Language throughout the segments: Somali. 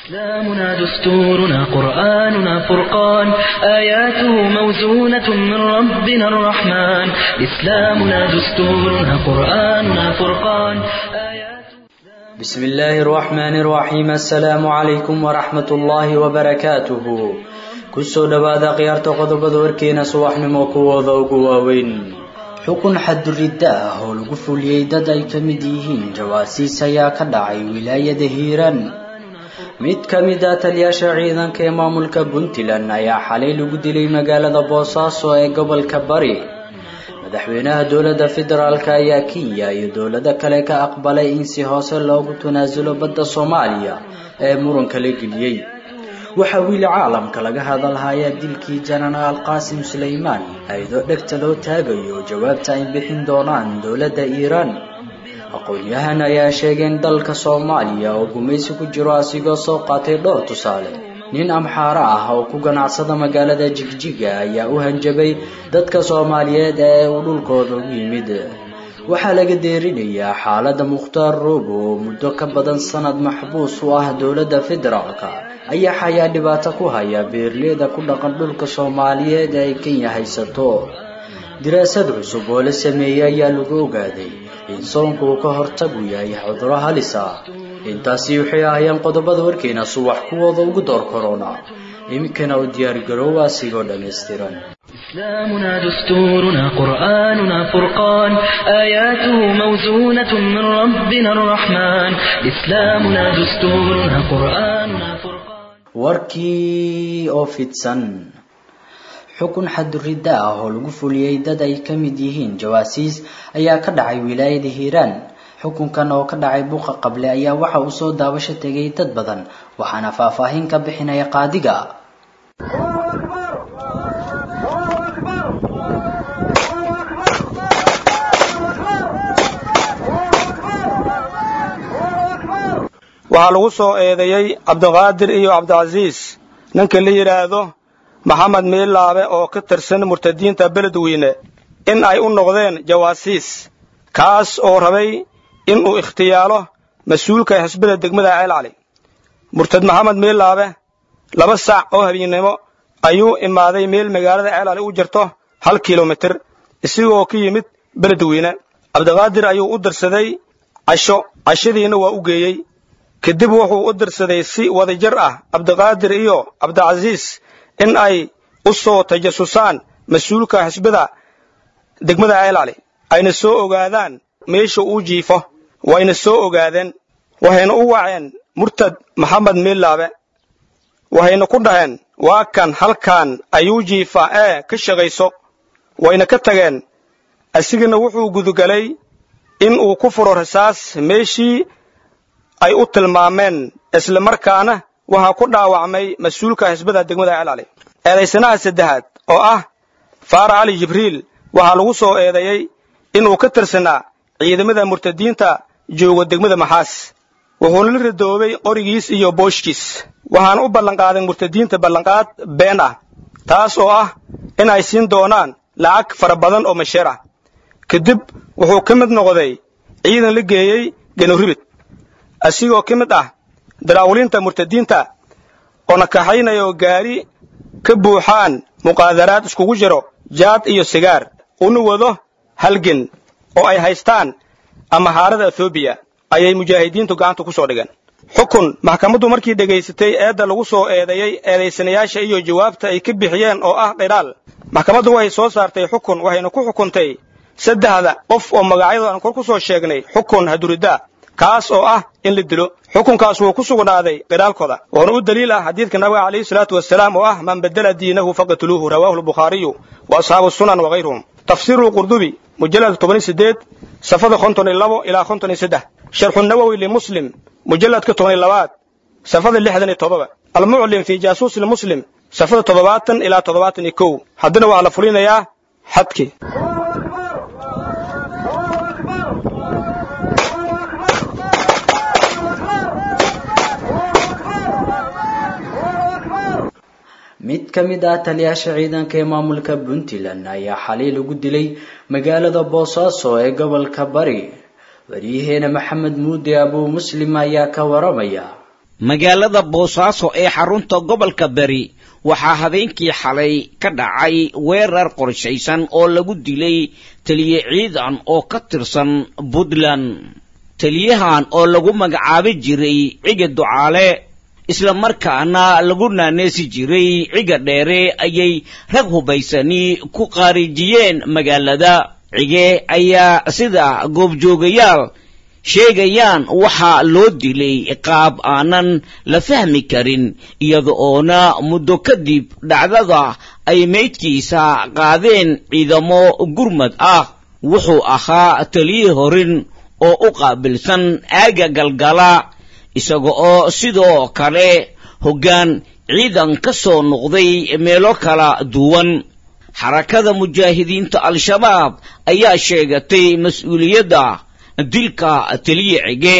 إسلامنا دستورنا قرآننا فرقان آياته موزونة من ربنا الرحمن إسلامنا دستورنا قرآننا فرقان آياته بسم الله الرحمن الرحيم السلام عليكم ورحمة الله وبركاته kusoo dhowaada khiyaarta qodobada warkeena subaxnimo kuwooda ugu waaweyn xukun xaduridda ah oo lagu fuliyey dad ay ka mid yihiin jawaasiis ayaa ka dhacay wilaayada hiiraan mid ka mid ah taliyaasha ciidanka ee maamulka puntland ayaa xalay lagu dilay magaalada boosaaso ee gobolka bari madaxweynaha dowladda federaalk ayaa kenya iyo dowlado kale ka aqbalay in si hoose loogu tanaasulo badda soomaaliya ee muranka la geliyey waxaa wiili caalamka laga hadalhayaa dilkii janaraal qaasim sulaymaan ayadoo dhegta loo taagayo jawaabta ay bixin doonaan dowladda iiraan aqoon-yahan ayaa sheegay in dalka soomaaliya oo gumaysi ku jiro asigoo soo qaatay dhowr tusaale nin amxaaro ah oo ku ganacsada magaalada jigjiga ayaa u hanjabay dadka soomaaliyeed ee uu dhulkooda ugu yimid waxaa laga deerinayaa xaaladda mukhtaar roobo oo muddo ka badan sanad maxbuus u ah dowladda federaalka ayaa xayaa dhibaato ku haya beerleyda ku dhaqan dhulka soomaaliyeed ee ay kenya haysato diraasad cusub oo la sameeyey ayaa lagu ogaaday in soonku uu ka hortagu yahay cuduro halis ah intaasi waxay ahaayeen qodobada warkeena subax kuwooda ugu door korona iminkana u diyaargaroowa asigoo dhammaystiran إسلامنا دستورنا قرآننا فرقان آياته موزونة من ربنا الرحمن إسلامنا دستورنا قرآننا فرقان warkii oo fidsan xukun xaduridda ah oo lagu fuliyey dad ay ka mid yihiin jawaasiis ayaa ka dhacay wilaayada hiiraan xukunkan oo ka dhacay buuqa qable ayaa waxa uu soo daawasho tegay dad badan waxaana faahfaahin ka bixinaya qaadiga waxaa lagu soo eedeeyey cabdiqaadir iyo cabdicasiis ninka la yidhaahdo maxamed miilaabe oo ka tirsan murtadiinta beledweyne in ay u noqdeen jawaasiis kaas oo rabay inuu ikhtiyaalo mas-uulka xisbada degmada ceelcali murtad maxamed miilaabe laba sac oo habeennimo ayuu imaaday meel magaalada ceelcali u jirto hal kilomitir isigoo ka yimid beledweyne cabdiqaadir ayuu u dirsaday casho cashadiina waa u geeyey kadib wuxuu u dirsaday si wadajir ah cabdiqaadir iyo cabdicasiis in ay u soo tajasusaan mas-uulka xisbada degmada ceelcali ayna soo ogaadaan meesha uu jiifo wayna soo ogaadeen waxayna u waceen murtad maxamed miilaabe waxayna ku dhaheen waa kan halkan ayuu jiifa ee ka shaqayso wayna ka tageen asigana wuxuu gudugalay in uu ku furo rasaas meeshii ay u tilmaameen isla markaana waxaa ku dhaawacmay mas-uulka xisbada degmada ceelcali eedaysanaha saddexaad oo ah faara cali jibriil waxaa lagu soo eedeeyey inuu ka tirsanaa ciidamada murtadiinta jooga degmada maxaas wuxuuna la radoobay qorigiis iyo booshkiis waxaana u ballanqaaday murtadiinta ballanqaad been ah taas oo ah in ay siin doonaan lacag fara badan oo masheer ah kadib wuxuu ka mid noqday ciidan la geeyey ganuribid asigoo ka mid ah daraawulinta murtadiinta oo nakaxaynaya oo gaari ka buuxaan muqaadaraad iskugu jiro jaad iyo sigaar una wado halgen oo ay haystaan amahaarada ethoobiya ayay mujaahidiintu gacanta ku soo dhigeen xukun maxkamaddu markii dhegaysatay eedda lagu soo eedeeyey eedaysanayaasha iyo jawaabta ay ka bixiyeen oo ah qidhaal maxkamaddu waxay soo saartay xukun waxayna ku xukuntay saddexda qof oo magacyadooda aan kor ku soo sheegnay xukun haduriddaa kaas oo ah in la dilo xukunkaas wuu ku sugnaaday qidhaalkooda wuxuuna u daliil ah xadiidka nabiga calayhi salaatu wasalaam oo ah man bedela diinahu faqatuluuhu rawaahu albukhaariyu wa asxaabu sunan wakayruhum tafsiiru qurdubi mujalladka toban sideed safada konton iyo labo ilaa konton iyo saddex sharxu nawowi limuslim mujalladka toban iyo labaad safada lixdan iyo toddoba almuclim fii jaasuusi lmuslim safada toddobaatan ilaa toddobaatan iyo kow haddana waxaa la fulinayaa xadkii mid ka mid ah taliyaasha ciidanka ee maamulka puntland ayaa xalay lagu dilay magaalada boosaaso ee gobolka bari waryaheena maxamed muude abuu muslim ayaa ka waramaya magaalada boosaaso ee xarunta gobolka beri waxaa habeenkii xalay ka dhacay weerar qorshaysan oo lagu dilay taliye ciidan oo ka tirsan puntland taliyahan oo lagu magacaabi jiray ciga ducaale isla markaana lagu naaneesi jiray ciga dheere ayay rag hubaysani ku qaarijiyeen magaalada cige ayaa sida goobjoogayaal sheegayaan waxaa loo dilay qaab aanan la fahmi karin iyada oona muddo kadib dhacdada ay meydkiisa qaadeen ciidamo gurmad ah wuxuu ahaa taliye horin oo u qaabilsan aaga galgala isaga oo sidoo kale hoggaan ciidan ka soo noqday meelo kala duwan xarakada mujaahidiinta al-shabaab ayaa sheegatay mas-uuliyadda dilka taliye cige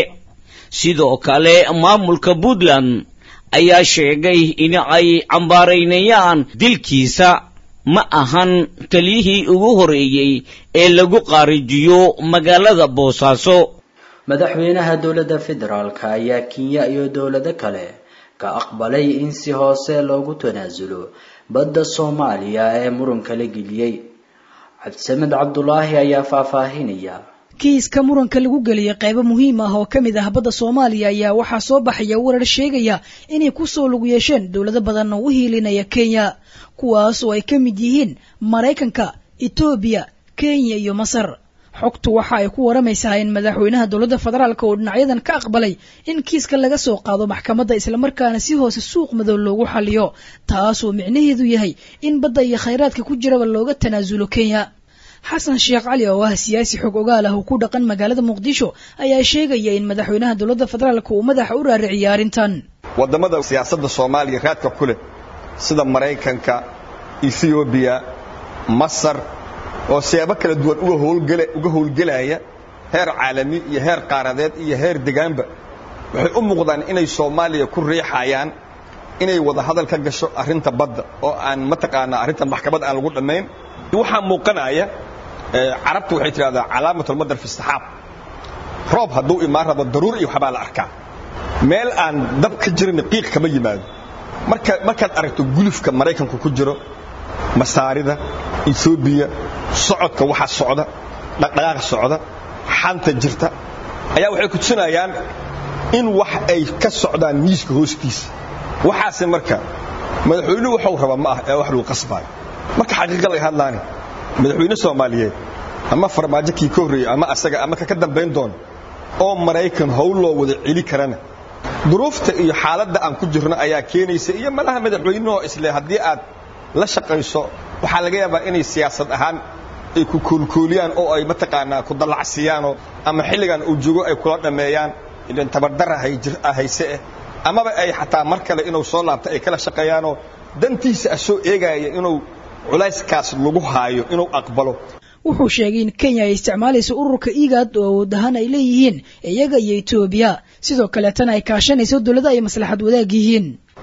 sidoo kale maamulka puntland ayaa sheegay in ay cambaaraynayaan dilkiisa ma ahan taliyihii ugu horreeyey ee lagu qaarijiyo magaalada boosaaso madaxweynaha dowladda federaalka ayaa kenya iyo dowlado kale ka aqbalay in si hoose loogu tanaasulo badda soomaaliya ee muranka la geliyey cabdisamed cabdulaahi ayaa faahfaahinaya kiiska muranka lagu geliyey qaybo muhiim ah oo ka mid ah badda soomaaliya ayaa waxaa soo baxaya warar sheegaya inay kusoo lug yeesheen dowlado badan oo u hiilinaya kenya kuwaas oo ay ka mid yihiin maraykanka etoobiya kenya iyo masar xogtu waxa ay ku waramaysaa in madaxweynaha dowladda federaalk oo dhinacyadan ka aqbalay in kiiska laga soo qaado maxkamadda islamarkaana si hoose suuq madow loogu xaliyo taasoo micnaheedu yahay in badda iyo khayraadka ku jiraba looga tanaasulo kenya xasan sheekh cali oo ah siyaasi xog ogaal ah oo ku dhaqan magaalada muqdisho ayaa sheegaya in madaxweynaha dowladda federaalk uu madaxa u raariciyay arrintan waddamada siyaasadda soomaaliya raadka ku leh sida maraykanka ethoobiya masar oo siyaabo kala duwan uga howlgelaya heer caalami iyo heer qaaradeed iyo heer degaanba waxay u muuqdaan inay soomaaliya ku riixayaan inay wada hadal ka gasho arrinta badda oo aan mataqaanaa arrintan maxkamad aan lagu dhammayn waxaa muuqanaya carabtu waxay tidhahdaa calaamatulmadar fi saxaab roob hadduu imaan rabo daruur iyo waxbaa la arkaa meel aan dab ka jirin qiiq kama yimaado marka markaad aragto gulufka maraykanku ku jiro masaarida etoobiya socodka waxa socda dhaqdhaqaaqa socda xanta jirta ayaa waxay ku tusinayaan in wax ay ka socdaan miiska hoostiisa waxaase marka madaxweynuhu waxuu rabaa ma ah ee wax lagu qasbaayo marka xaqiiqa laga hadlaani madaxweyne soomaaliyeed ama farmaajo kii ka horreeyey ama asaga ama ka ka dambayn doono oo maraykan howl loo wada celi karana duruufta iyo xaaladda aan ku jirno ayaa keenaysa iyo malaha madaxweynehoo isle haddii aad la shaqayso waxaa laga yaabaa inay siyaasad ahaan ay ku koolkooliyaan oo ay mataqaanaa ku dallacsiiyaanoo ama xilligan uu joogo ay kula dhammeeyaan idan tabardara hayse eh amaba ay xataa mar kale inuu soo laabto ay kala shaqeeyaanoo dantiisa ah soo eegaaya inuu culayskaas lagu haayo inuu aqbalo wuxuu sheegay in kenya ay isticmaalayso ururka igaad oo awoodahaan ay leeyihiin iyaga iyo etoobiya sidoo kaleetana ay kaashanayso dowlada ay maslaxad wadaag yihiin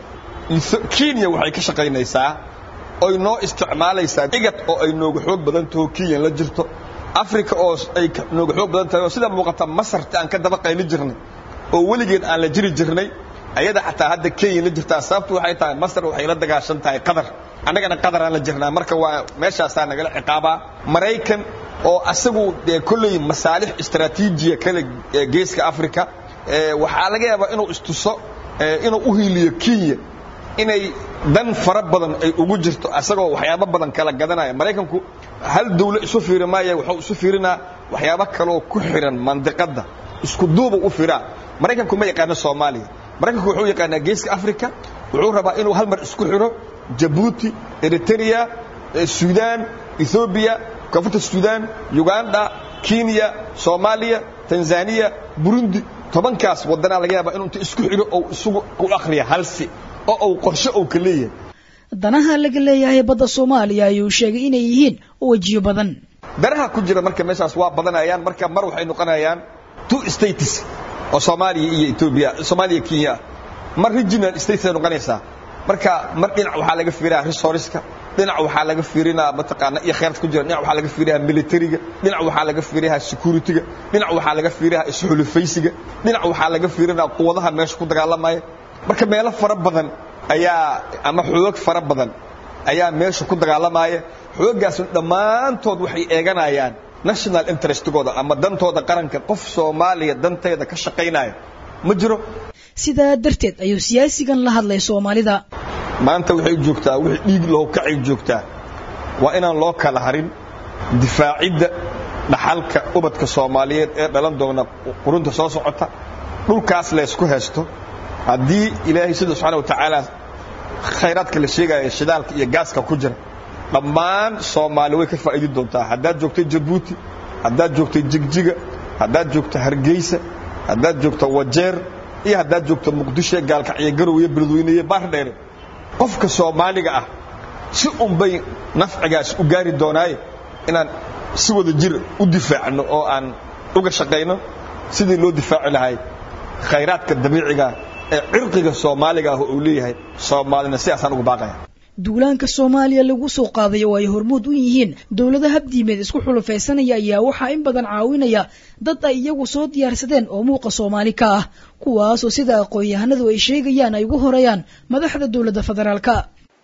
kenya waxay ka shaqaynaysaa oy noo isticmaalaysaa igad oo ay nooga xoog badan taho kenyan la jirto africa oo ay nooga xoog badan tahay oo sida muuqata masarta aan ka daba qayli jirnay oo weligeed aan la jiri jirnay ayada xataa hadda kenya la jirtaa sababtu waxay tahay masar waxay la dagaashan tahay qatar annagana qataraan la jirnaa marka waa meeshaasaa nagala ciqaabaa maraykan oo asagu dee kolley masaalix istraatiijiya kale geeska africa waxaa laga yaabaa inuu istuso inuu u hiiliyo kenya inay dan fara badan ay ugu jirto asagoo waxyaabo badan kala gadanaya maraykanku hal dawlo isu fiiri maaya wuxuu isu fiirinaa waxyaabo kaloo ku xiran mandiqadda isku duuba u firaa maraykanku ma yaqaano soomaaliya maraykanku wuxuu yaqaanaa geeska africa wuxuu rabaa inuu hal mar isku xiro jabuuti eritrea suudaan ethoobiya koonfurta suudaan uganda kenya soomaaliya tanzaniya burundi tobankaas waddanaa laga yaabaa inuu inta isku xiro ou isugu u akhriya halsi oo uu qorshe uu ka leeyahay danaha laga leeyahay badda soomaaliya ayuu sheegay inay yihiin wejiyo badan danaha ku jira marka meeshaas waa badanayaan marka mar waxay noqonayaan two states oo soomaaliya iyo etoobiya soomaaliya kenya mar regional states ay noqonaysaa marka mar dhinac waxaa laga fiirinaa resourceska dhinac waxaa laga fiirinaa mataqaana iyo khayraad ku jira dhinac waxaa laga fiirinaa militariga dhinac waxaa laga fiirinaa securityga dhinac waxaa laga fiirinaa isxulufaysiga dhinac waxaa laga fiirinaa quwadaha meesha ku dagaalamaya marka meelo fara badan ayaa ama xoog fara badan ayaa meesha ku dagaalamaya xooggaasna dhammaantood waxay eeganayaan national interestigooda ama dantooda qaranka qof soomaaliya danteeda ka shaqaynaya ma jiro sidaa darteed ayuu siyaasigan la hadlay soomaalida maanta waxay joogtaa wixii dhiig loo kacay joogtaa waa inaan loo kala harin difaacidda dhaxalka ubadka soomaaliyeed ee dhalan doona qurunta soo socota dhulkaas laysku haysto haddii ilaahay sida subxaana watacaala khayraadka la sheegaya shidaalka iyo gaaska ku jira dhammaan soomaali way ka faa'idi doontaa haddaad joogtay jabuuti haddaad joogtay jigjiga haddaad joogto hargeysa haddaad joogto wajeer iyo haddaad joogto muqdisho gaalkacyo garow iyo beledweyne iyo baardheere qofka soomaaliga ah si unbay nafcigaas u gaari doonaaye inaan si wada jir u difaacno oo aan uga shaqayno sidii loo difaaci lahay khayraadka dabiiciga ee cirqiga soomaaliga ah uu leeyahay soomaalina sidaasaan uga baaqaya duulaanka soomaaliya lagu soo qaaday oo ay hormuud u yihiin dowlada habdiimeed isku xulufaysanaya ayaa waxaa in badan caawinaya dad ay iyagu soo diyaarsadeen oo muuqa soomaali ka ah kuwaasoo sida aqoon-yahanadu ay sheegayaan ay ugu horeeyaan madaxda dowladda federaalka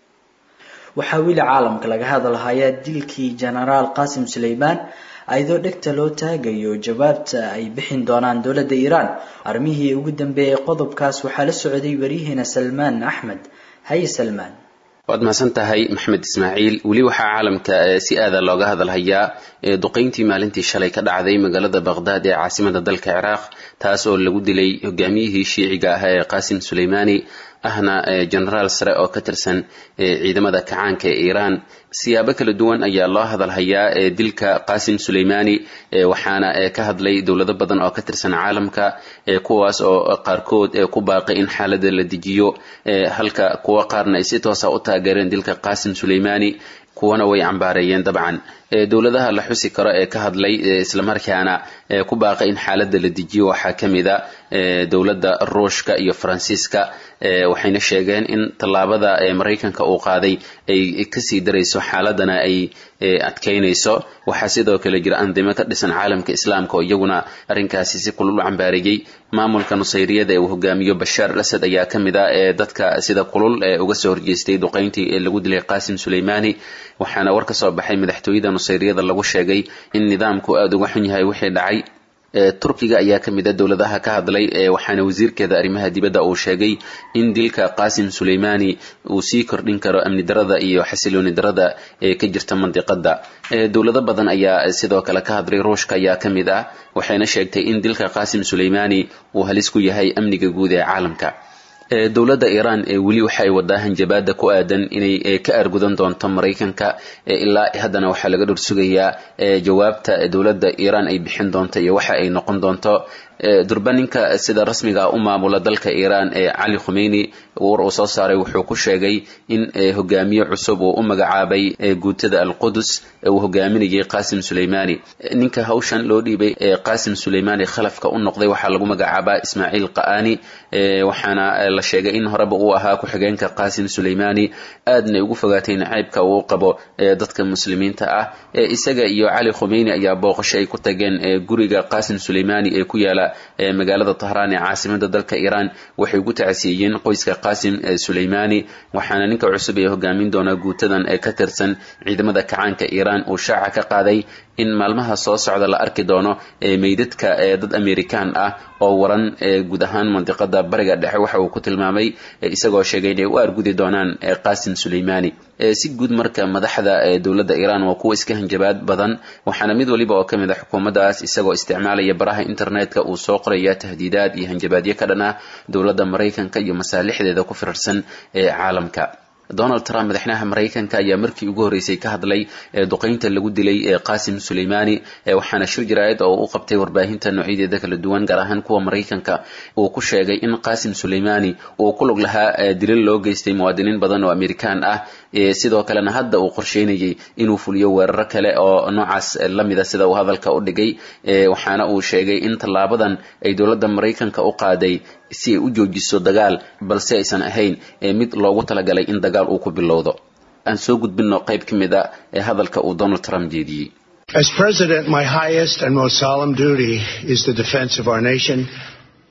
waxaa weli caalamka laga hadalhayaa dilkii jenaraal qaasim suleymaan ayadoo dhegta loo taagayo jawaabta ay bixin doonaan dowladda iiraan armihii ugu dambeeyay qodobkaas waxaa la socday waryaheena salmaan axmed haye salmaan waad mahadsan tahay maxamed ismaaciil weli waxaa caalamka si aada looga hadalhayaa duqayntii maalintii shalay ka dhacday magaalada baqhdaad ee caasimada dalka ciraaq taas oo lagu dilay hogaamiyihii shiiciga ah ee qaasim suleymaani ahna genaraal sare oo ka tirsan ciidamada kacaanka ee iiraan siyaabo kala duwan ayaa loo hadalhayaa dilka qaasim suleymaani waxaana ka hadlay dowlado badan oo ka tirsan caalamka kuwaas oo qaarkood ku baaqay in xaalada la dejiyo halka kuwa qaarna ay si toosa u taageereen dilka qaasim suleymaani kuwana way cambaareeyeen dabcan dowladaha la xusi karo ee ka hadlay islamarkaana ku baaqay in xaalada la dejiyo waxaa ka mid a dowladda ruushka iyo faransiiska waxayna sheegeen in tallaabada maraykanka uu qaaday ay kasii darayso xaaladana ay adkaynayso waxaa sidoo kale jira andimo ka dhisan caalamka islaamka oo iyaguna arrinkaasi si kulul u cambaareeyey maamulka nusayriyada ee uu hogaamiyo bashaar al asad ayaa ka mid ah ee dadka sida kulul ee uga soo horjeestay duqayntii ee lagu dilay qaasim suleymaani waxaana war ka soo baxay madaxtooyada nusayriyada lagu sheegay in nidaamku aada uga xun yahay wixii dhacay turkiga ayaa ka mid a dowladaha ka hadlay waxaana wasiirkeeda arrimaha dibadda uu sheegay in dilka qaasim suleymaani uu sii kordhin karo amni darada iyo xasilooni darada ee ka jirta mandiqada dowlado badan ayaa sidoo kale ka hadlay ruushka ayaa ka mid ah waxayna sheegtay in dilka qaasim suleymaani uu halis ku yahay amniga guud ee caalamka dowladda iiraan weli waxay wadaa hanjabaada ku aadan inay ka argudan doonto maraykanka ilaa haddana waxaa laga dhursugayaa jawaabta dowladda iiraan ay bixin doonto iyo waxa ay noqon doonto durbaninka sida rasmiga u maamula dalka iiraan ee cali khumeyni war uu soo saaray wuxuu ku sheegay in hogaamiye cusub uu u magacaabay guutada alqudus uu hogaaminayay qaasim suleymaani ninka hawshan loo dhiibay qaasim suleymaani khalafka u noqday waxaa lagu magacaabaa ismaaciil qa'ani waxaana la sheegay in horeba uu ahaa ku-xigeenka qaasim suleymaani aadna ugu fogaatay nacaybka uu qabo dadka muslimiinta ah isaga iyo cali khumeyni ayaa booqasho ay ku tageen guriga qaasim suleymaani ee ku yaala magaalada tahraan ee caasimada dalka iiraan waxay ugu tacsiiyeen qoyska qaasim suleymaani waxaana ninka cusub ee hogaamin doona guutadan ee ka tirsan ciidamada kacaanka iiraan uu shaaca ka qaaday in maalmaha soo socda la arki doono meydadka dad amerikaan ah oo waran guud ahaan mandiqada bariga dhexe waxa uu ku tilmaamay isagoo sheegay inay u argudi doonaan qaasim suleymaani si guud marka madaxda dowladda iiraan waa kuwa iska hanjabaad badan waxaana mid waliba oo ka mid a xukuumaddaas isagoo isticmaalaya baraha internetka uu soo qoraya tahdiidaad iyo hanjabaadyo ka dhan ah dowladda maraykanka iyo masaalixdeeda ku firarsan ee caalamka donald trump madaxweynaha maraykanka ayaa markii ugu horreysay ka hadlay duqaynta lagu dilay qaasim suleymaani waxaana shir jaraa'id oo u qabtay warbaahinta noocyadeeda kala duwan gaar ahaan kuwa maraykanka uu ku sheegay in qaasim suleymaani uu ku lug lahaa dilal loo geystay muwaadiniin badan oo amerikaan ah sidoo kalena hadda uu qorsheynayay inuu fuliyo weeraro kale oo noocaas lamida sida uu hadalka u dhigay waxaana uu sheegay in tallaabadan ay dowladda maraykanka u qaaday si ay u joojiso dagaal balse aysan ahayn mid loogu talagalay in dagaal uu ku bilowdo aan soo gudbinno qayb ka mid a ee hadalka uu donald trump jeediyey As president, my highest and most solemn duty is the defense of our nation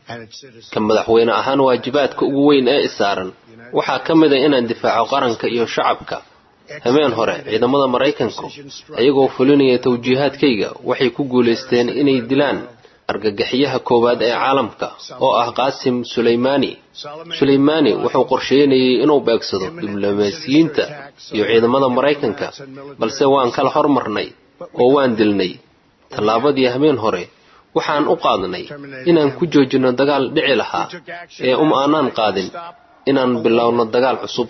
ka madaxweyne ahaan waajibaadka ugu weyn ee isaaran waxaa ka mid a inaan difaaco qaranka iyo shacabka habeen hore ciidamada maraykanku ayagoo fulinaya tawjiihaadkayga waxay ku guulaysteen inay dilaan argagaxyaha koowaad ee caalamka oo ah qaasim sulaymaani sulaymaani wuxuu qorsheynayay inuu beegsado diblomaasiyiinta iyo ciidamada maraykanka balse waan kala hormarnay oo waan dilnay tallaabadii habeen hore waxaan u qaadnay inaan ku joojinno dagaal dhici lahaa ee um aanaan qaadin inaan bilowno dagaal cusub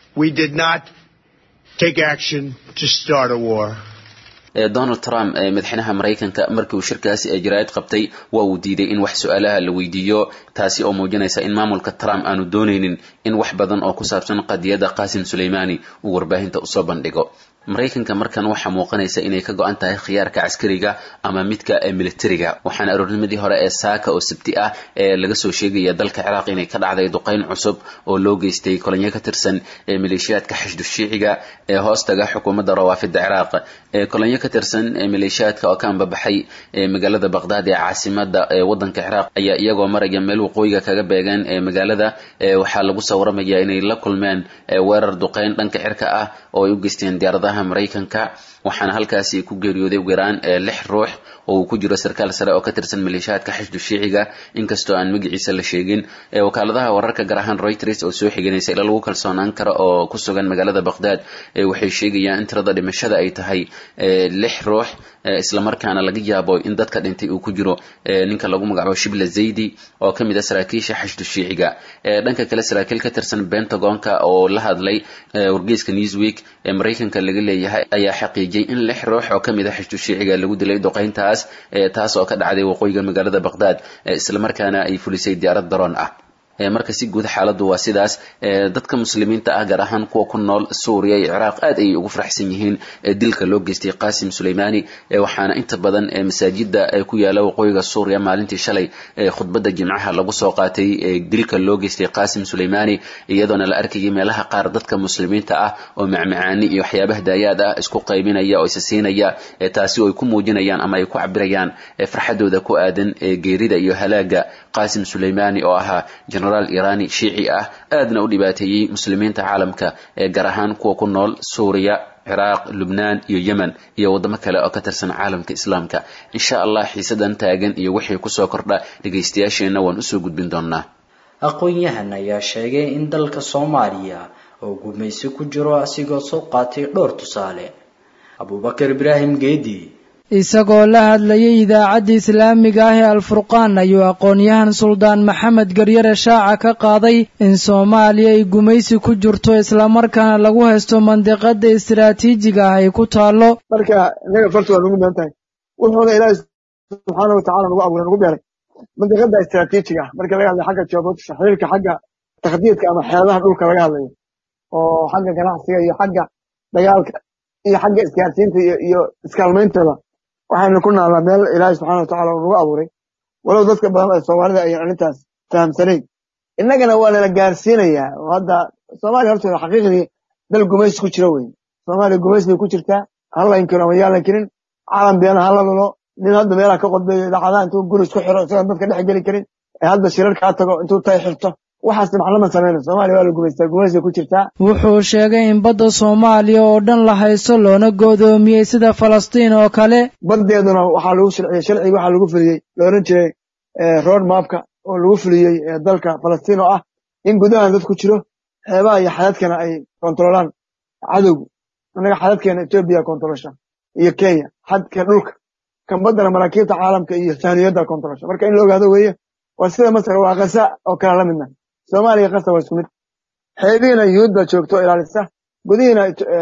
donald trump madaxweynaha maraykanka markii uu shirkaasi jaraa'id qabtay waa uu diiday in wax su-aalaha la weydiiyo taasi oo muujinaysa in maamulka trump aanu doonaynin in wax badan oo ku saabsan qadiyadda qaasim sulaymaani uu warbaahinta usoo bandhigo maraykanka markan waxaa muuqanaysa inay ka go-an tahay khiyaarka caskariga ama midka militariga waxaana aroornimadii hore ee saaka oo sabti ah ee laga soo sheegaya dalka ciraaq inay ka dhacday duqeyn cusub oo loo geystay kolonyo ka tirsan ee maleeshiyaadka xashdu shiiciga ee hoostaga xukuumadda rawaafida ciraaq ee kolonyo ka tirsan ee maleeshiyaadka oo ka ambabaxay ee magaalada baqdaad ee caasimada ee wadanka ciraaq ayaa iyagoo maraya meel waqooyiga kaga beegan ee magaalada waxaa lagu soo waramaya inay la kulmeen weerar duqeyn dhanka cirka ah oo ay u geysteen diyaaradaha maraykanka waxaana halkaasi ku geeriyooday ugu yaraan lix ruux oo uu ku jiro sarkaal sare oo ka tirsan maleeshiyaadka xashdu shiiciga inkastoo aan magaciisa la sheegin wakaaladaha wararka gaar ahaan reuters oo soo xiganaysa ila lagu kalsoonaan karo oo ku sugan magaalada baqdaad waxay sheegayaan in tirada dhimashada ay tahay lix ruux islamarkaana laga yaabo in dadka dhintay uu ku jiro ninka lagu magacaabo shibla zaydi oo ka mid a saraakiisha xashdu shiiciga dhanka kale saraakiil ka tirsan pentagonka oo la hadlay wargeyska newsweek ee maraykanka laga leeyahay ayaa xaqiijiyey in lix ruux oo ka mid a xashdu shiiciga lagu dilay duqeyntaas taas oo ka dhacday waqooyiga magaalada baqdaad islamarkaana ay fulisay diyaarad daroon ah marka si guud xaaladdu waa sidaas dadka muslimiinta ah gaar ahaan kuwa ku nool suuriya iyo ciraaq aad ayay ugu faraxsan yihiin dilka loo geystay qaasim sulaymaani waxaana inta badan masaajida ku yaala waqooyiga suuriya maalintii shalay khudbadda jimcaha lagu soo qaatay dilka loo geystay qaasim sulaymaani iyadoona la arkayay meelaha qaar dadka muslimiinta ah oo macmacaani iyo waxyaabaha daayaad ah isku qaybinaya oo isa siinaya taasi oo ay ku muujinayaan ama ay ku cabirayaan farxadooda ku aadan geerida iyo halaaga qaasim sulaymaani oo ahaa genaraal irani shiici ah aadna u dhibaateeyey muslimiinta caalamka ee gaar ahaan kuwa ku nool suuriya ciraaq lubnaan iyo yemen iyo waddamo kale oo ka tirsan caalamka islaamka insha allah xiisadan taagan iyo wixii kusoo kordha dhegaystayaasheenna waan usoo gudbin doonaa aqoon-yahan ayaa sheegay in dalka soomaaliya oo gumaysi ku jiro asigoo soo qaatay dhowr tusaale abubakar ibraahim geedi isagoo la hadlayay idaacadda islaamiga ah ee alfurqaan ayuu aqoon-yahan suldaan maxamed garyare shaaca ka qaaday in soomaaliya ay gumaysi ku jirto islamarkaana lagu haysto mandiqada istiraatiijiga ah ay ku taallo marka inaga farta waa nagu midan tahay wuxuuna ilaahi subxaana watacala nagu abuuray nagu beeray mandiqada istiraatiijiga ah marka laga hadlayo xagga geobotiska xiriirka xagga takhdiidka ama xeeladaha dhulka laga hadlayo oo xagga ganacsiga iyo xagga dagaalka iyo xagga isgaarsiinta iyo iskaalmayntooda waxaynu ku naallaa meel ilaahay subxana watacala uu nagu abuuray walow dadka badan ee soomaalida ayaan arrintaas fahamsanayn innagana waa nala gaarsiinayaa oo hadda soomaaliya horteeda xaqiiqdii dal gumaysi ku jira weyn soomaaliya gumaysi bay ku jirtaa ha la inkiro ama yaa la inkirin caalam beena ha la lulo nin hadda meelaha ka qodbeeyo idaacadaha intuu guri isku xiro isagoon dadka dhex geli karin ee hadda shirarkaa tago intuu tay xirto waxaas maclama samayna soomaaliya waa la gumaystaa gumaysi ku jirtaa wuxuu sheegay in badda soomaaliya oo dhan la haysto loona go'doomiyey sida falastiin oo kale baddeeduna waxaa lagu sharciyey sharcigi waxaa lagu fuliyey la odhan jiray road mapka oo lagu fuliyey dalka falastiin oo ah in gudahan dad ku jiro xeebaha iyo xadadkana ay kontarolaan cadowgu annaga xadadkeena etoobiya kontarolsha iyo kenya xadka dhulka kan baddana maraakiibta caalamka iyo sahniyadda kontarolsha marka in la ogaado weeye waa sida masar waa kasa oo kala la midna soomaaliya kasta waa isku mid xeebihiina yuhuud baa joogto oo ilaalisa gudihiina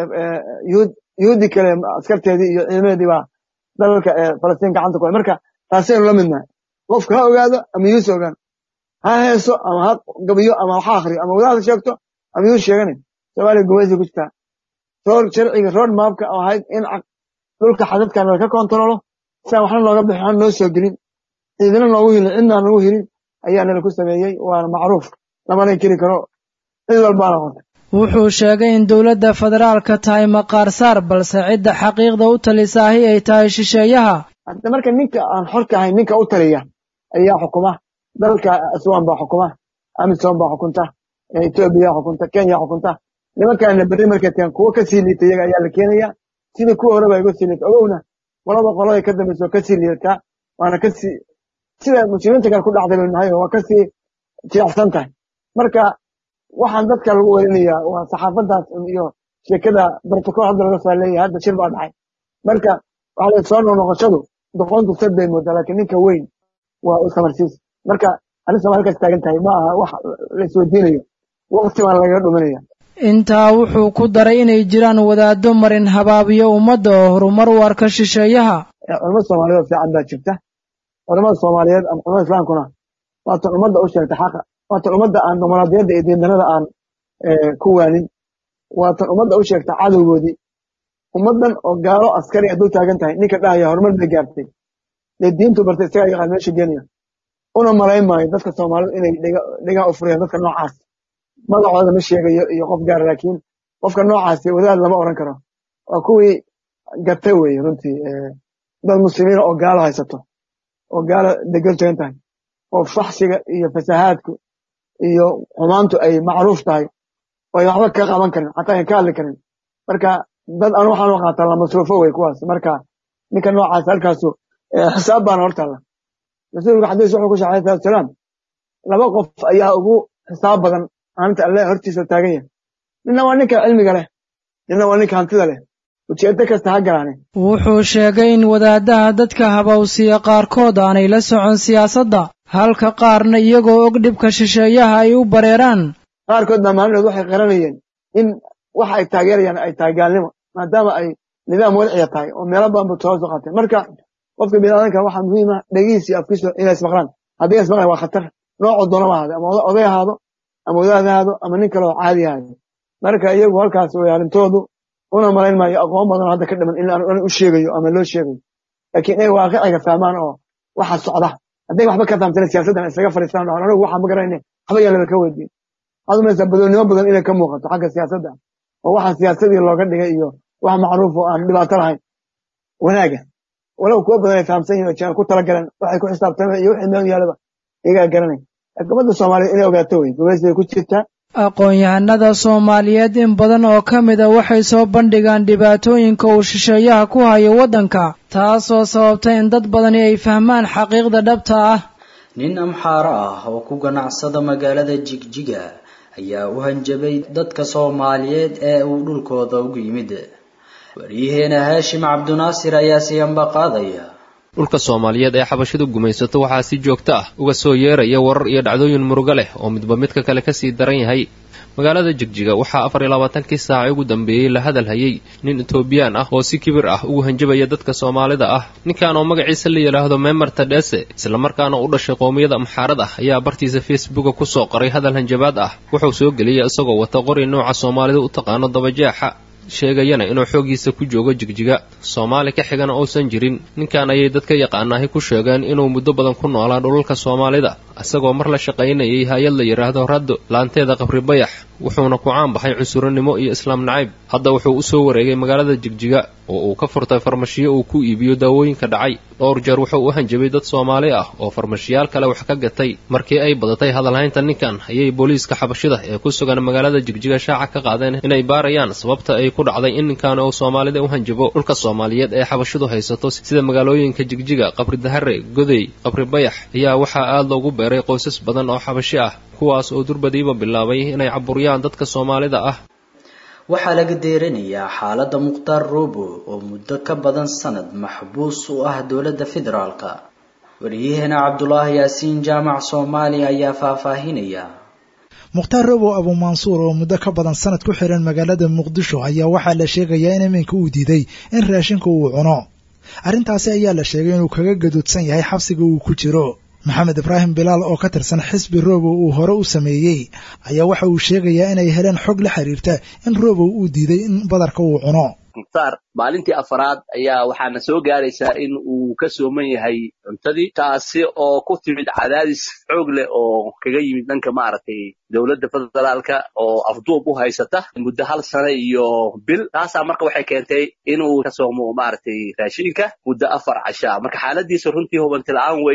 yuhuud yuhuuddii kale askarteedii iyo ciidamadeedii baa dalalka falastiin gacanta ku hay marka taasaynu la midnahay qofka ha ogaado ama yuhuus ogaan ha heeso ama ha gabiyo ama ha akhriyo ama wadaada sheegto ama yuhuus sheeganay soomaaliya gumaysi ku jirtaa roor sharciga road mapka oo ahayd in dhulka xadadkan laka kontarolo siaan waxna nooga bixi waxna noo soo gelin ciidina noogu hilin cidnaan noogu hilin ayaa nala ku sameeyey waana macruuf lamana inkiri karo cid walbaana qortay wuxuu sheegay in dowladda federaalka tahay maqaar saar balse cidda xaqiiqda u talisaahi ay tahay shisheeyaha hadda marka ninka aan xorka ahayn ninka u taliya ayaa xukuma dalka aswan baa xukuma amisom baa xukunta etoobiya xukunta kenya xukunta nimankaana berri markay tagaan kuwo kasii liita iyaga ayaa la keenaya sidii kuwa horeba igu sii liita ogowna qolaba qolada ka dambaysa oo kasii liidataa waana kasii sida muslimiinta kale ku dhacday baynu nahay waa kasii jilicsan tahay marka waxaan dadka lagu werinayaa waa saxaafadaas iyo sheekada protocol hadda laga soo leeyahay hadda shir baa dhacay marka waxa la soo noqnoqoshadu doqontu sad bay moodaa laakiin ninka weyn waa u samarsiis marka arrinta waa halkaas taagan tahay ma aha wax la isweydiinayo waqti baan lagaga dhuminaya intaa wuxuu ku daray inay jiraan wadaaddo marin habaabiyo ummadda oo horumar u arka shisheeyaha culamada soomaaliyeed oo fiican baa jirta culamada soomaaliyeed ama culamada islaamkuna waatan ummadda u sheegta xaqa waatan ummadda aan dimuqraadiyadda iyo diindanada aan ku waanin waatan ummadda u sheegta cadowgoodii ummaddan oo gaalo askari hadduu taagan tahay ninka dhahaya horumar bay gaartay dee diintu bartay isagaa yaqaan meesha geenaya una malayn maayo dadka soomaalida inay dhegaa u furayaan dadka noocaas magacooda ma sheegayo iyo qof gaara laakiin qofka noocaasi wadaad lama oran karo waa kuwii gatay weye runtii dad muslimiina oo gaalo haysato oo gaalo degel tagan tahay oo faxsiga iyo fasahaadku iyo xumaantu ay macruuf tahay oo ay waxba ka qaban karin xataa ay ka hadli karin marka dad aan waxaan u qaataa la masruufo wey kuwaas marka ninka noocaas halkaasu xisaab baana hortaalla rasuulka xadiis wuxuu ku shaxay salatu salaam laba qof ayaa ugu xisaab badan maalinta alle hortiisa taagan yahay ninna waa ninka cilmiga leh ninna waa ninka hantida leh ujeedo kasta ha galaane wuxuu sheegay in wadaadaha dadka habawsiya qaarkood aanay la socon siyaasadda halka qaarna iyagoo og dhibka shisheeyaha ay u bareeraan qaarkood baa maalinood waxay qaranayeen in waxa ay taageerayaan ay tahay gaalnimo maadaama ay nidaam wadciya tahay oo meelo badan buu toosu qaatay marka qofka biniaadanka waxaa muhiim ah dhegihiis iyo afkiisu inay ismaqlaan haddii ismaqlaan waa khatar noocoo doona ma ahaado ama oday ahaado ama wadaad ahaado ama nin kale oo caadi ahaado marka iyagu halkaas way arrintoodu una malayn maayo aqoon badan hadda ka dhiman in aan u sheegayo ama loo sheegayo laakiin inay waaqiciga fahmaan oo waxa socda hadday waxba ka fahamtana siyaasaddan isaga fadhiistaan dhahan anigu waxaan ma garanayne waxba yaan laba ka weydiin waxaad umaysaa badoonnimo badan inay ka muuqato xagga siyaasadda oo waxa siyaasadii looga dhigay iyo wax macruuf oo aan dhibaato lahayn wanaaga walow kuwa badan ay fahamsan yihin oo jaan ku talagaleen waxay ku xisaabtameen iyo wixii meel yaalaba iyagaa garanay xukuumadda soomaaliyeed inay ogaato wey gumaysi bay ku jirtaa aqoon-yahanada soomaaliyeed in badan oo ka mida waxay soo bandhigaan dhibaatooyinka uu shisheeyaha ku hayo waddanka taasoo sababta in dad badani ay fahmaan xaqiiqda dhabta ah nin amxaaro ah oo ku ganacsada magaalada jigjiga ayaa u hanjabay dadka soomaaliyeed ee uu dhulkooda ugu yimid waryaheena haashim cabdinaasir ayaa siyanba qaadaya dhulka soomaaliyeed ee xabashidu gumaysato waxaa si joogto ah uga soo yeeraya warar iyo dhacdooyin murugo leh oo midba midka kale kasii daran yahay magaalada jigjiga waxaa afar iyo labaatankii saaca ugu dambeeyey la hadal hayay nin etoobiyaan ah oo si kibir ah ugu hanjabaya dadka soomaalida ah ninkan oo magaciisa la yidhaahdo memer tadhese islamarkaana u dhashay qoomiyada amxaarad ah ayaa bartiisa facebooka kusoo qoray hadal hanjabaad ah wuxuu soo geliyey isagoo wata qori nooca soomaalida u taqaano dabajeexa sheegayana inuu xooggiisa ku joogo jigjiga soomaali ka xigana uusan jirin ninkan ayay dadka yaqaanaahi ku sheegeen inuu muddo badan ku noolaa dhulalka soomaalida isagoo mar la shaqaynayay hay-ad la yidhaahdo raddo laanteeda qabri bayax wuxuuna ku caan baxay cunsurinimo iyo islaam nacayb hadda wuxuu u soo wareegay magaalada jigjiga oo uu ka furtay farmashiyo uu ku iibiyo daawooyinka dhacay dhowr jeer wuxuu u hanjabay dad soomaali ah oo farmashiyaal kale wax ka gatay markii ay badatay hadalhaynta ninkan ayay booliiska xabashida ee ku sugan magaalada jigjiga shaaca ka qaadeen inay baarayaan sababta ay ku dhacday in ninkan uu soomaalida u hanjabo dhulka soomaaliyeed ee xabashidu haysato sida magaalooyinka jigjiga qabri dahare godey qabri bayax ayaa waxaa aad loogu beeray qoysas badan oo xabashi ah kuwaas oo durbadiiba bilaabay inay caburiyaan dadka soomaalida ah waxaa laga deeranayaa xaaladda mukhtaar roobo oo muddo ka badan sanad maxbuus u ah dowladda federaalka waryaheena cabdulaahi yaasiin jaamac soomaaliya ayaa faahfaahinaya mukhtaar robow abuumansuur oo muddo ka badan sanad ku xiran magaalada muqdisho ayaa waxaa la sheegayaa in iminka uu diiday in raashinka uu cuno arrintaasi ayaa la sheegay inuu kaga gadoodsan yahay xabsiga uu ku jiro maxamed ibraahim bilaal oo ka tirsan xisbi robow uu hore u sameeyey ayaa waxa uu sheegayaa inay heleen xog la xiriirta in robow uu diiday in badarka uu cuno mukhtaar maalintii afaraad ayaa waxaana soo gaaraysaa in uu ka sooman yahay cuntadii taasi oo ku timid cadaadis xoog leh oo kaga yimid dhanka maaragtay dowladda federaalka oo afduub u haysata muddo hal sano iyo bil taasaa marka waxay keentay inuu ka soomo maaragtay raashinka muddo afar cashaa marka xaaladiisa runtii hubanti la-aan weeyaan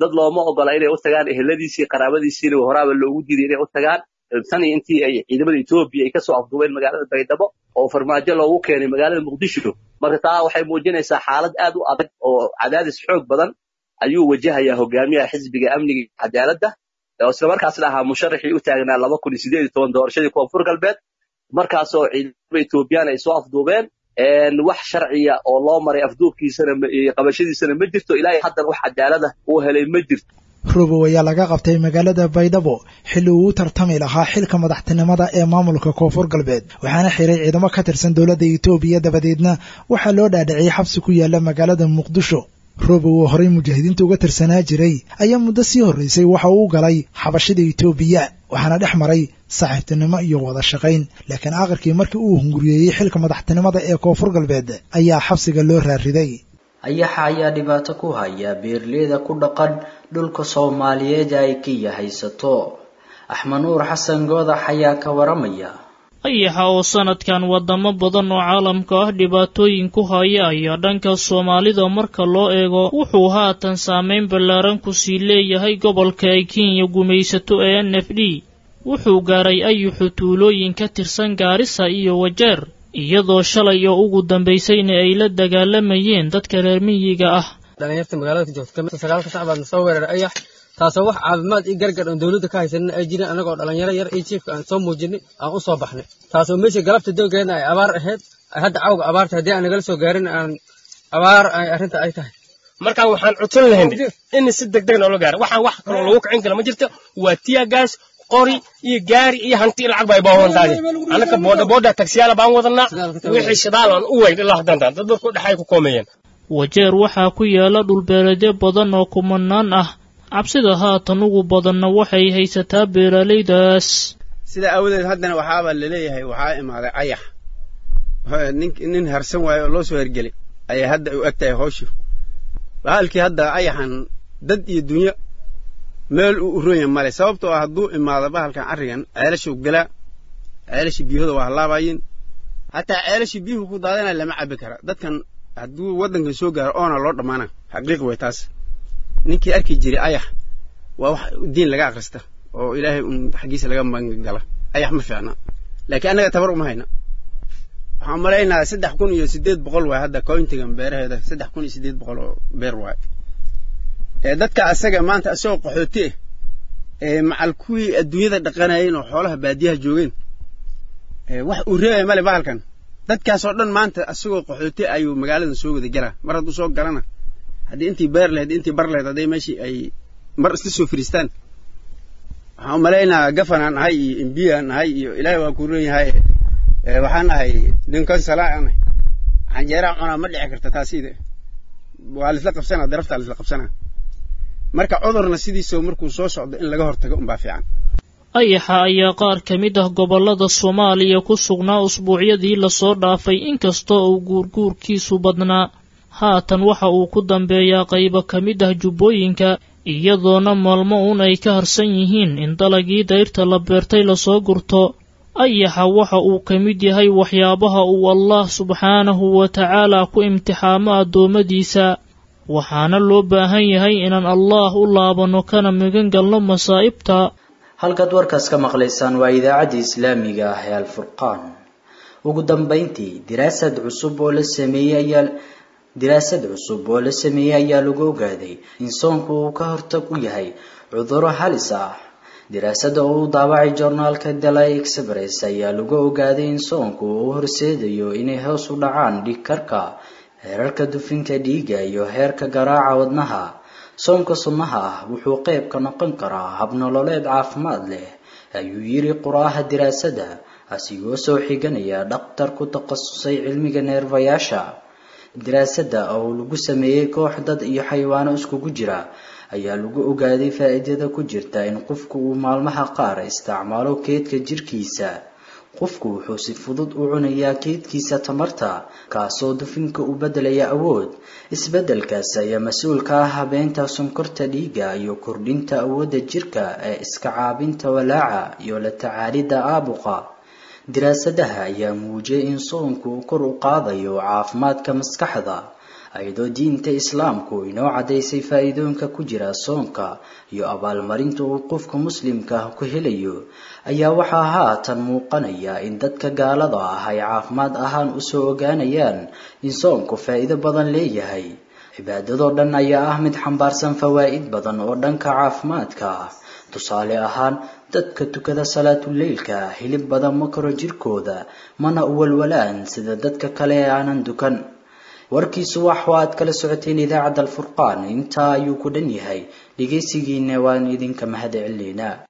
dad looma ogola inay u tagaan eheladiisii qaraabadiisiina horaaba loogu diiday inay u tagaan tan iyo intii ay ciidamada etoobiya ay kasoo afduubeen magaalada baydhabo oo farmaajo loogu keenay magaalada muqdisho marka taa waxay muujinaysaa xaalad aad u adag oo cadaadis xoog badan ayuu wajahayaa hogaamiyaha xisbiga amniga cadaaladda oo islamarkaasna ahaa musharaxii u taagnaa laba kun iyo sideed iyo toban doorashadii koonfur galbeed markaasoo ciidamada etoobiyaan ay soo afduubeen wax sharciya oo loo maray afduubkiisana qabashadiisana ma jirto ilaahay haddan wax cadaalada uu helay ma jirto robow ayaa laga qabtay magaalada baydhabo xilli uu u tartami lahaa xilka madaxtinimada ee maamulka koonfur galbeed waxaana xiray ciidamo ka tirsan dowladda etoobiya dabadeedna waxaa loo dhaadhiciyey xabsi ku yaala magaalada muqdisho robow oo horey mujaahidiinta uga tirsanaa jiray ayaa muddo sii horraysay waxa uu galay xabashida etoobiya waxaana dhex maray saaxiibtinimo iyo wada shaqayn laakiin aakhirkii markii uu hunguriyeeyey xilka madaxtinimada ee koonfur galbeed ayaa xabsiga loo raariday ayaxa ayaa dhibaato ku haya beerleyda ku dhaqan dhulka soomaaliyeed ay kiya haysato axmed nuur xasan goodax ayaa ka waramaya ayaxa oo sanadkan wadamo badan oo caalamka ah dhibaatooyin ku haya ayaa dhanka soomaalida marka loo eego wuxuu haatan saameyn ballaaran ku sii leeyahay gobolka ay kenya gumaysato ee n f d wuxuu gaaray ayuxu tuulooyin ka tirsan gaarisa iyo wajeer iyadoo shalay oo ugu dambaysayna ay la dagaalamayeen dadka reer miyiga ah dhalinyarta magaalada ka joogta sagaalka sac baadna soo weeraray ayax taasoo wax caafimaad iyo gargar oon dowladda ka haysanin ay jireen annagoo dhalinyaro yar iyo jiifka aan soo muujinay aan u soo baxnay taasoo meesha galabta doogeedna ay abaar ahayd hadda cawga abaarta haddii aan nagala soo gaarin aan abaar ay arrinta ay tahay markaan waxaan codsan lahayn in si degdeg noola gaaro waxaan wax kaloo lagu kicin kara ma jirto waa tiyagaas qori iyo gaari iyo hanti lacag bay baawantahay annaka booda booda tagsiyaala baan wadanaa wixii shidaal aan u weyn ilaa hadantaan dad dadku dhexay ku koomeeyeen wajeer waxaa ku yaala dhulbeereedyo badan oo kumanaan ah cabsida haatan ugu badanna waxay haysataa beeralaydaas sidaa aawadeed haddana waxaaba laleeyahay waxaa imaaday ayax nin harsan waayo oo loo soo hergelay ayay hadda u eg tahay hawshu bahalkii hadda ayaxan dad iyo dunyo meel uu u ronya male sababtoo ah hadduu imaado bahalkan carrigan ceelashuu galaa ceelashii biyahooda waa halaabayin hataa ceelashii biyuhu ku daadana lama cabbi kara dadkan hadduu waddankan soo gaaro oona loo dhammaana xaqiiq way taas ninkii arki jiray ayax waa wax diin laga akhrista oo ilaahay un xaggiisa laga magangala ayax ma fiicna laakiin annaga tabar uma hayna waxaan malaynayaa saddex kun iyo siddeed boqol waay hadda cointigan beeraheeda saddex kun iyo siddeed boqol oo beer waay ee dadka asaga maanta asagoo qaxooti ah ee macal kuwii adduunyada dhaqanayeen oo xoolaha baadiyaha joogeen wax uu reebaya male bahalkan dadkaasoo dhan maanta asagoo qaxooti ayuu magaaladan soo wada galaa mar hadduu soo galana haddii intii beer lahayd intii bar lahayd hadday meeshii ay mar isla soo firiistaan waxaan u malaynayaa gafanaan ahay iyo imbiyaan ahay iyo ilaahay waa ku ron yahay waxaan ahay ninkan salaa nahay canjeeraha cunaa ma dhici karta taasiida waa laisla qabsanaa daraftaa laisla qabsanaa marka cudurna sidiisoo markuu soo socdo in laga hortago unbaa fiican ayaxa ayaa qaar ka mid ah gobollada soomaaliya ku sugnaa usbuucyadii lasoo dhaafay inkastoo uu guurguurkiisu badnaa haatan waxa uu ku dambeeyaa qaybo ka mid ah jubbooyinka iyadoona maalmo uun ay ka harsan yihiin in dalagii dayrta la beertay lasoo gurto ayaxa waxa uu ka mid yahay waxyaabaha uu allah subxaanahu wa tacaala ku imtixaamo addoommadiisa waxaana loo baahan yahay inaan allaah u laabanno kana magan galno masaa'ibta halkaad warkaas ka maqlaysaan waa idaacaddii islaamiga ah ee alfurqaan ugu dambayntii diraasad cusub oo la sameeyey ayaa diraasad cusub oo la sameeyey ayaa lagu ogaaday in soonku uu ka hortag u yahay cudurro halis ah diraasada oo u daabacay joornaalka delay express ayaa lagu ogaaday in soonku uu horseedayo inay hoos u dhacaan dhiig karka heerarka dufinka dhiiga iyo heerka garaaca wadnaha soonka sunnaha ah wuxuu qayb ka noqon karaa habnololeed caafimaad leh ayuu yiri qoraaha diraasada asigoo soo xiganaya dhakhtar ku takhasusay cilmiga neerfayaasha diraasada oo lagu sameeyey koox dad iyo xayawaano iskugu jira ayaa lagu ogaaday faa'iidada ku jirta in qofku uu maalmaha qaar isticmaalo keedka jirkiisa qofku wuxuu si fudud u cunayaa keedkiisa tamarta kaasoo dufinka u beddelaya awood isbeddelkaas ayaa mas-uul ka ah habeenta sonkorta dhiiga iyo kordhinta awoodda jirka ee iska caabinta walaaca iyo la tacaalidda aabuqa diraasadaha ayaa muujiyay in soonku uu kor u qaadayo caafimaadka maskaxda ayadoo diinta islaamku inoo caddaysay faa'iidooyinka ku jira soonka iyo abaalmarinta uu qofka muslimka ah ku helayo ayaa waxaa haatan muuqanaya in dadka gaalada ah ay caafimaad ahaan usoo ogaanayaan in soonku faa'iido badan leeyahay cibaadadoo dhan ayaa ah mid xambaarsan fawaa'id badan oo dhanka caafimaadka ah tusaale ahaan dadka tukada salaatuleylka hilib badan ma karo jirkooda mana uwalwalaan sida dadka kale ee aanan dukan warkiisu wax aad kala socoteen idaacadda alfurqaan intaa ayuu ku dhan yahay dhegaysigiina waan idinka mahad celineynaa